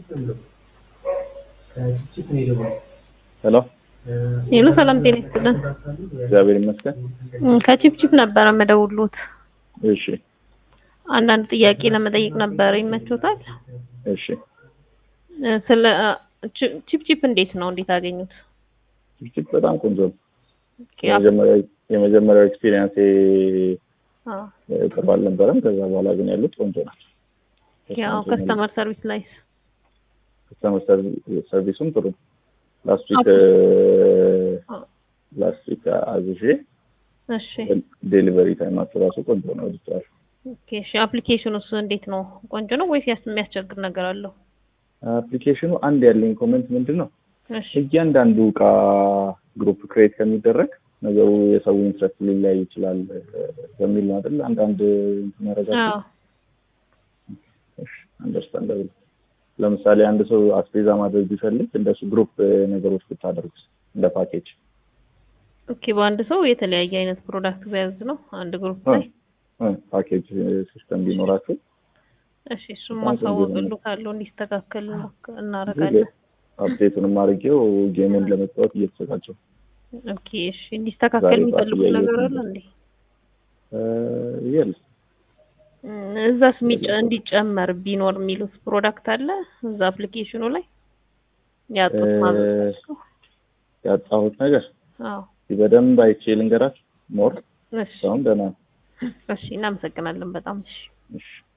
ሄሎ ሄሎ ሰላም ጤና ይስጥልን። እግዚአብሔር ይመስገን። እም፣ ከቺፕቺፕ ነበረ መደውሎት እሺ አንዳንድ ጥያቄ ለመጠየቅ ነበረ። ይመቾታል? እሺ እ፣ ስለ ቺ- ቺፕቺፕ እንዴት ነው? እንዴት አገኙት? ጭቅጭቅ በጣም ቆንጆ ነው። ኦኬ፣ አፕ- የመጀመሪያው የመጀመሪያው ኤክስፒሪየንስ አዎ፣ ጥሩ አልነበረም። ከዛ በኋላ ግን ያሉት ቆንጆ ናቸው። ያው ከስተመር ሰርቪስ ላይ ከስተመር ሰርቪሱም ጥሩ ነው። ላስት ዊክ አዎ። ላስት ዊክ አዝዤ እሺ፣ ዴሊቨሪ ታይማቸው ራሱ ቆንጆ ነው። ወድጀዋለሁ። ኦኬ፣ እሺ። አፕሊኬሽኑስ እንዴት ነው? ቆንጆ ነው ወይስ ያስ- የሚያስቸግር ነገር አለው? አፕሊኬሽኑ አንድ ያለኝ ኮመንት ምንድን ነው እሺ፣ እያንዳንዱ እቃ ግሩፕ ክሬት ከሚደረግ ነገሩ የሰው ኢንትረስት ሊለያይ ይችላል እ፣ በሚል ነው አይደል? አንዳንድ እንትን ያደርጋቸው አዎ፣ አንደርስታንደብል። ለምሳሌ አንድ ሰው አስቤዛ ማድረግ ቢፈልግ እንደሱ ግሩፕ ነገሮች ብታደርጉት እንደ ፓኬጅ ኦኬ። በአንድ ሰው የተለያየ አይነት ፕሮዳክት ቢያዝ ነው አንድ ግሩፕ ላይ። ፓኬጅ ሲስተም ቢኖራችሁ እሺ፣ እሱም በጣም ቆንጆ ማሳወቅሉ ነው። ካለው እንዲስተካከል ሞክ- እናደርጋለን። አፕዴቱንም አድርጌው ጌሙን ለመጫወት እየተዘጋጀው ኦኬ፣ እሺ። እንዲስተካከል ዛሬ የሚፈልጉት ጠዋት ነገር እያየሁት አለ ነበር። እንዴ? የለ እም፣ እዛስ የሚጨ- እንዲጨመር ቢኖር የሚሉት ፕሮዳክት አለ እዛ አፕሊኬሽኑ ላይ ያጡት እ፣ ማለት ነው። ያጣሁት ነገር አዎ፣ በደንብ አይቼ ልንገራችሁ። ሞር እሺ፣ አሁን ደህና ነው። እሺ። እናመሰግናለን በጣም እሺ። እሺ